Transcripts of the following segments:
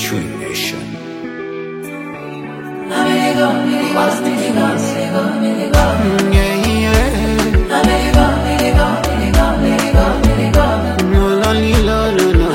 True Nation. Mm, yeah, yeah. No, no, no, no, no.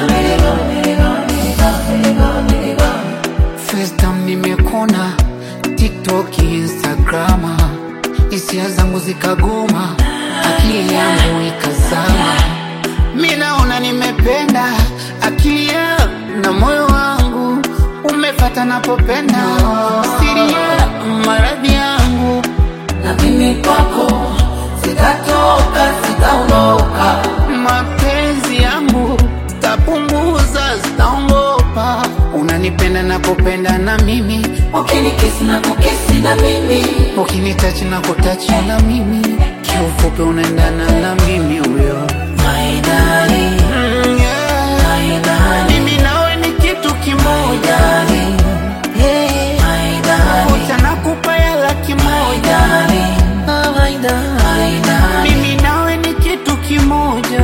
First time nimekona TikTok, Instagram, hisia zangu zikagoma, akili yangu ikazama. Mi naona nimependa, akili yangu na moyo wangu umefata napopenda, siri ya maradhi yangu na mimi kwako sitatoka, sitaondoka. mapenzi yangu tapunguza, zitaongopa. Unanipenda napopenda na mimi, Ukinikisi na kukisi na mimi, ukinitachi na kutachi na mimi, kiufupi unaendana na mimi huyo. my darling, Mm, yeah. my darling, Mimi nawe ni kitu kimoja, darling, yeah. my darling, Uta nakupa ya laki moja, darling, Ah, my darling. my darling. Mimi nawe ni kitu kimoja.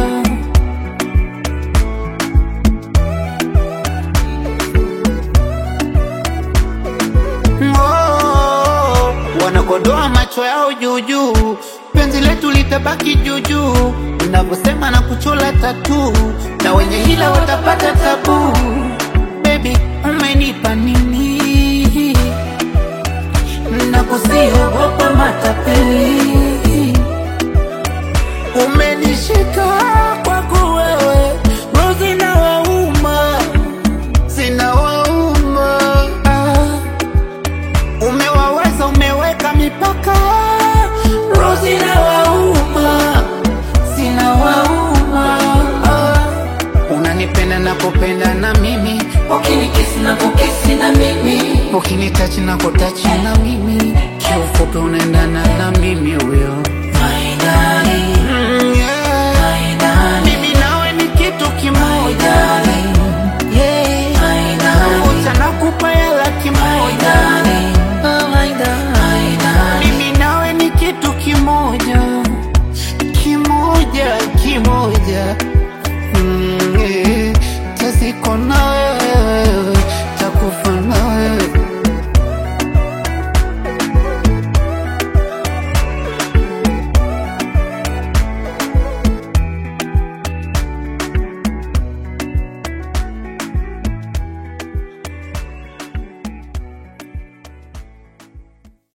Oh, wanakodoa macho yao juujuu, penzi letu litabaki juujuu, unavyosema na kuchola tatu, na wenye hila watapata tabu. Baby, umenipa nini? na kusiogopa matapeli umenishika kwako wewe, roho zinawauma, zinawauma. Ah, Umewaweza, umeweka mipaka, roho zinawauma, zinawauma. Ah, Unanipenda napopenda na mimi, Ukinikisi na kukisi na mimi, ukinitachi na kutachi na mimi, kiufupi unaendana na mimi huyo. my darling, Mm,